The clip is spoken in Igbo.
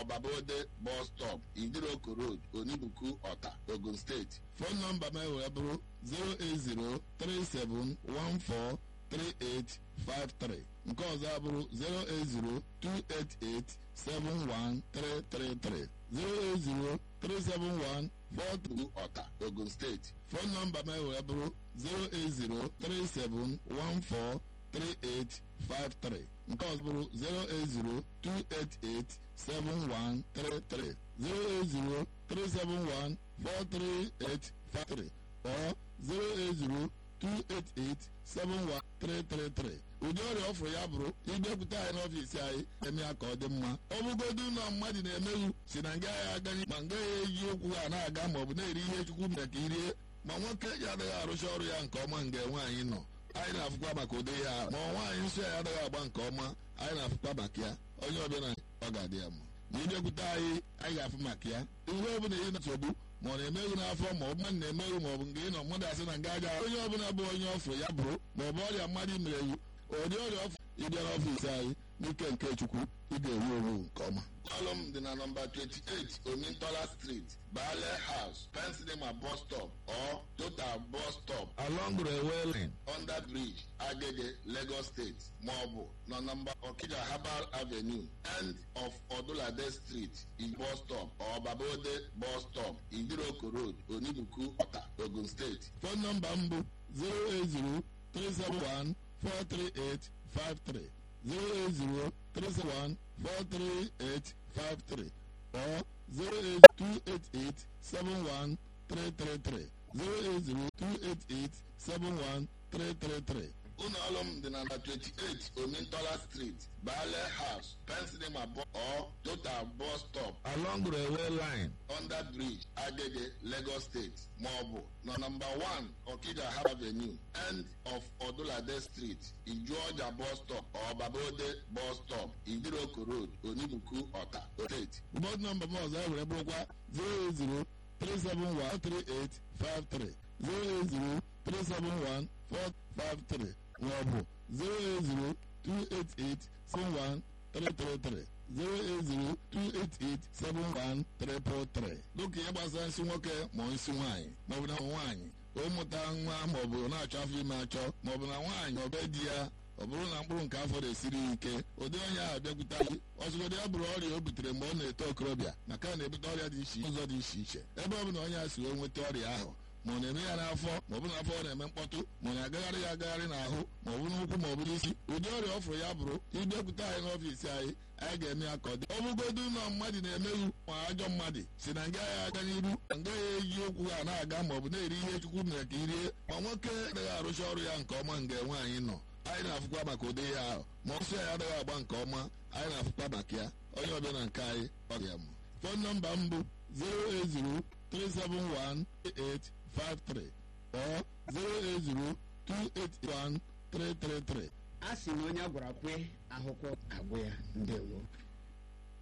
Babode bus stop Idiroko Road Onibuku Ọta Ogun steeti fon nọmba m wee bụrụ 08037143853 nke ọzọ abụrụ 08028871333 0803714 Ọta Ogun steeti fon nọmba m wee bụrụ 0803714 3853 nke ọzọ bụrụ 08028871333 08037143853 or 08028871333 ụdị ọrịa ọfụrụ ya bụrụ ịbịakwute anyị n'ọfiisi anyị eme ya ka ọ dị mma ọ bụgodu ụlọ mmadụ na-emeghu si na nga ya agaghị ma nga ya eji ụkwụ ha na-aga maọbụ na-eri ihe chukwu mere ka irie ma nwoke ya adịghị arụcha ọrụ ya nke ọma nga nwaanyị nọ anyị na-afụkwa maka ụdị ya ma nwaanyị nsọ ya adịghị agba nke ọma anyị na-afụkwa maka ya onye ọbịa na ọ ga-adị ya mma ma ịbịakwute anyị anyị ga-afụ maka ya ihe ọbụla ị na-nsogbu ma ọ na-emeghu n'afọ ma ọ bụ mmadụ na-emeghu ma ọ bụ nke ị nọ mmadụ asị na nga aja onye ọbụla bụ onye ọfụ ya bụrụ ma ọ bụ ọrịa mmadụ mere ewu ụdị ọrịa ọfụ ịbịa n'ọfiisi anyị n'ike nke chukwu ị ga-ewu ewu nke ọma ọlụ m dị na nọmba 28 omintola street bale house pensinema bus stop or total bus stop along railway line under bridge agege lagos state maọbụ na nọmba okija herbal avenue end of odulade street in bus stop or babode bus stop idiroko road onibuku ọta ogun steeti fon nọmba m bụ 080 371 43853 080 371 43853 or 08288-71333 08028871333 ụlọ ọrụ m dị na 28 Omintola Street, Bale House, Pensinema or Total Bus Stop along railway line under bridge Agege, Lagos State maọbụ na nọmba 1 Okija Avenue end of Odulade Street, Ijuọja Bus Stop or Babode Bus Stop, Idiroko Road, Onibuku, Ọta, State. Bọd nọmba m ọzọ ewere bụrụkwa 080 3713853 080 371 453 maọbụ 08028871333 08028871333 dịka ihe gbasara nsị nwoke ma nsị nwaanyị maọbụ na nwaanyị ụmụta nwa maọbụ na-achọ afọ ime achọ maọbụ na nwaanyị ọbe di ya ọ bụrụ na mkpụrụ nke afọ na-esiri ike ụdị onye ahụ bịakwute anyị ọzụgodị ya bụrụ ọrịa o butere mgbe ọ na-eto okorobịa maka na-ebute ọrịa dị iche ụzọ dị iche iche ebe ọ bụla onye a si wee nweta ọrịa ahụ ma ọ na-eme ya n'afọ ma ọ bụ n'afọ ọ na-eme mkpọtụ ma ọ na-agagharị ya agagharị n'ahụ ma ọ bụ n'ụkwụ ma ọ bụ n'isi ụdị ọrịa ọ fụrụ ya bụrụ ịbịakwute anyị n'ọfiisi anyị anyị ga-eme ya ka ọ dị ọ bụgodu ụlọ mmadụ na-emeghu ma ajọ mmadụ si na nga ya aga n'iru nga ya eji ụkwụ ha na-aga ma ọ bụ na-eri ihe chukwu mere ka irie ma nwoke adịghị arụcha ọrụ ya nke ọma nga nwaanyị nọ anyị na-afụkwa maka ụdị ya ahụ ma ọsọ ya adịghị agba nke ọma anyị na-afụkwa maka ya onye ọbịa na nke anyị ọ ga mụ fon nọmba m bụ 0803718 53 or 080281333 a sị na onye a gwara kwe ahụkwọ agwụ ya ndewo